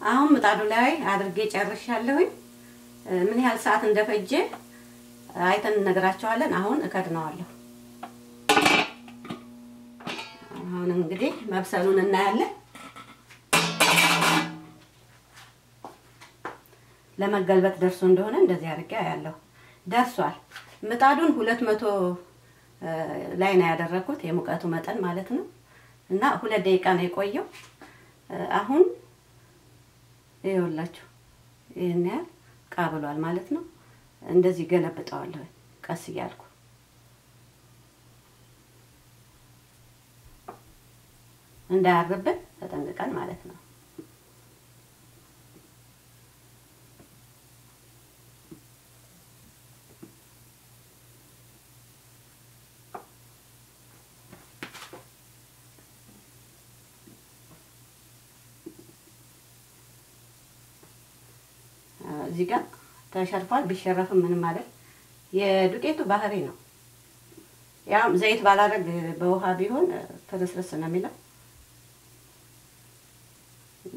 አሁን ምጣዱ ላይ አድርጌ ጨርሻለሁኝ። ምን ያህል ሰዓት እንደፈጀ አይተን እነግራቸዋለን። አሁን እከድነዋለሁ። አሁን እንግዲህ መብሰሉን እናያለን። ለመገልበጥ ደርሶ እንደሆነ እንደዚህ አድርጌ አያለሁ። ደርሷል። ምጣዱን ሁለት መቶ ላይ ነው ያደረኩት የሙቀቱ መጠን ማለት ነው። እና ሁለት ደቂቃ ነው የቆየው። አሁን ይኸውላችሁ ይህን ያህል ቃ ብሏል ማለት ነው። እንደዚህ ገለብጠዋለሁ ቀስ እያልኩ እንዳያርብን ተጠንቅቀን ማለት ነው። እዚህ ጋር ተሸርፏል። ቢሸረፍም ምንም ማለት የዱቄቱ ባህሪ ነው። ያው ዘይት ባላረግ በውሃ ቢሆን ፍርስርስ ነው የሚለው እና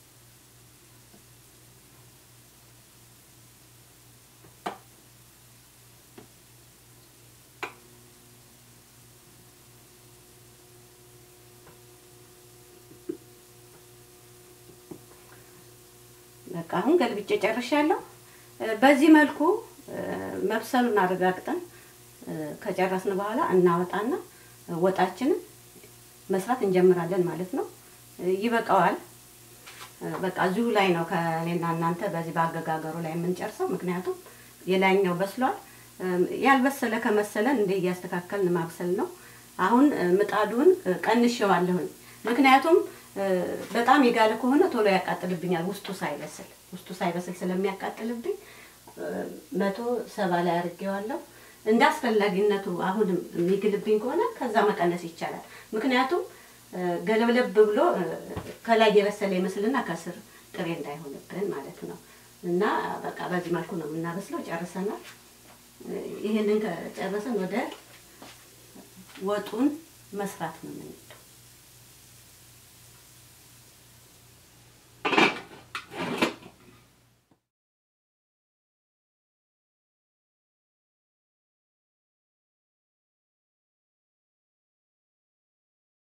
በቃ አሁን ገልብጬ ጨርሻለሁ። በዚህ መልኩ መብሰሉን አረጋግጠን ከጨረስን በኋላ እናወጣና ወጣችንን መስራት እንጀምራለን ማለት ነው። ይበቃዋል። በቃ እዚሁ ላይ ነው ከኔና እናንተ በዚህ በአገጋገሩ ላይ የምንጨርሰው። ምክንያቱም የላይኛው በስሏል። ያልበሰለ ከመሰለን እንደ እያስተካከልን ማብሰል ነው። አሁን ምጣዱን ቀንሼዋለሁኝ። ምክንያቱም በጣም የጋለ ከሆነ ቶሎ ያቃጥልብኛል። ውስጡ ሳይበስል ውስጡ ሳይበስል ስለሚያቃጥልብኝ መቶ ሰባ ላይ አድርጌዋለሁ። እንደ አስፈላጊነቱ አሁንም የሚግልብኝ ከሆነ ከዛ መቀነስ ይቻላል። ምክንያቱም ገለብለብ ብሎ ከላይ የበሰለ ይመስልና ከስር ጥሬ እንዳይሆንብን ማለት ነው። እና በቃ በዚህ መልኩ ነው የምናበስለው። ጨርሰናል። ይህንን ከጨረሰን ወደ ወጡን መስራት ነው